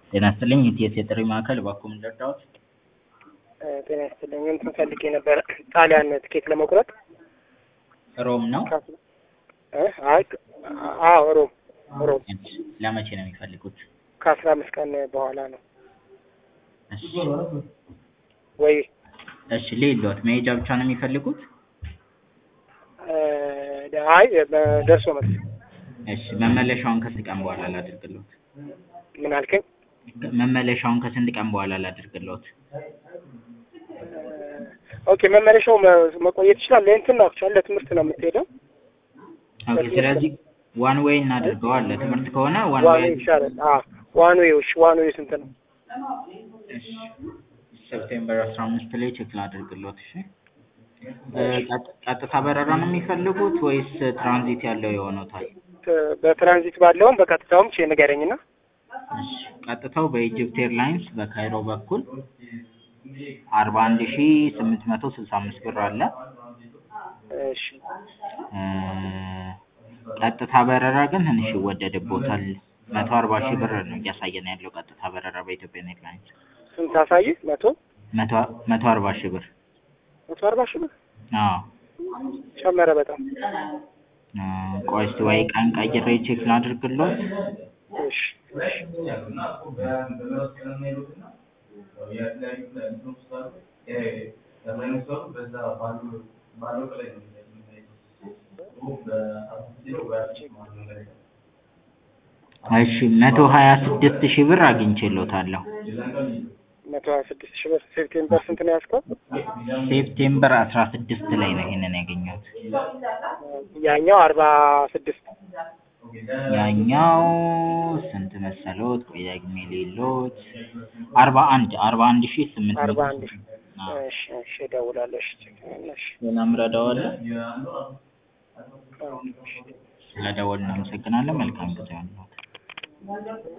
ጤና ይስጥልኝ የኢቲኤስ የጥሪ ማዕከል እባክዎ ምን ልርዳዎት? ጤና ይስጥልኝ እንትን ፈልጌ ነበረ ጣሊያን ትኬት ለመቁረጥ ሮም ነው? እ አይ አዎ ሮም ሮም እሺ ለመቼ ነው የሚፈልጉት? ከአስራ አምስት ቀን በኋላ ነው እሺ ወይ እሺ ልሂድልዎት መሄጃ ብቻ ነው የሚፈልጉት? እ አይ ደርሶ መልስ እሺ መመለሻውን ከስንት ቀን በኋላ ላድርግልዎት? ምን አልከኝ? መመለሻውን ከስንት ቀን በኋላ ላድርግልዎት? ኦኬ መመለሻው መቆየት ይችላል። ለእንትን ነው አክቹዋሊ ለትምህርት ነው የምትሄደው። ኦኬ ስለዚህ ዋን ዌይ እናድርገዋል። ለትምህርት ከሆነ ዋን ዋን ዌይ ዌይ ይሻላል። አዎ ዋን ዌይ እሺ፣ ዋን ዌይ ስንት ነው? እሺ ሴፕቴምበር አስራ አምስት ላይ ቼክ ላድርግልዎት። እሺ እ ቀጥ- ቀጥታ በረራ ነው የሚፈልጉት ወይስ ትራንዚት ያለው ይሆኖታል? ት- በትራንዚት ባለውም በቀጥታውም ቼ ንገረኝና እሺ ቀጥታው በኢጅፕት ኤርላይንስ በካይሮ በኩል አርባ አንድ ሺ ስምንት መቶ ስልሳ አምስት ብር አለ። እሺ እ ቀጥታ በረራ ግን ትንሽ ይወደድቦታል። መቶ አርባ ሺህ ብር ነው እያሳየን ያለው ቀጥታ በረራ በኢትዮጵያ ኤርላይንስ ስንት አሳይ? መቶ መቶ መቶ አርባ ሺህ ብር። መቶ አርባ ሺህ ብር አዎ ጨመረ በጣም። እ ቆይ እስኪ ወይ ቀን ቀይሬ ቼክ ላድርግልዎት። እሺ እሺ እሺ መቶ ሀያ ስድስት ሺህ ብር አግኝቼልዎታለሁ። መቶ ሀያ ስድስት ሺህ ብር ሴፕቴምበር ስንት ነው ያዝከው? ሴፕቴምበር አስራ ስድስት ላይ ነው ይሄንን ያገኘሁት። ያኛው አርባ ስድስት ያኛው ስንት መሰሎት? ቆይ ደግሜ ልይልዎት። አርባ አንድ አርባ አንድ ሺህ ስምንት መቶ አርባ አንድ ስምንት አዎ። እሺ እሺ እደውላለሁ። እሺ እሺ ሌላም ረዳዋለ? አዎ። ስለደወልን እናመሰግናለን። መልካም ጊዜ ይሁንልዎት።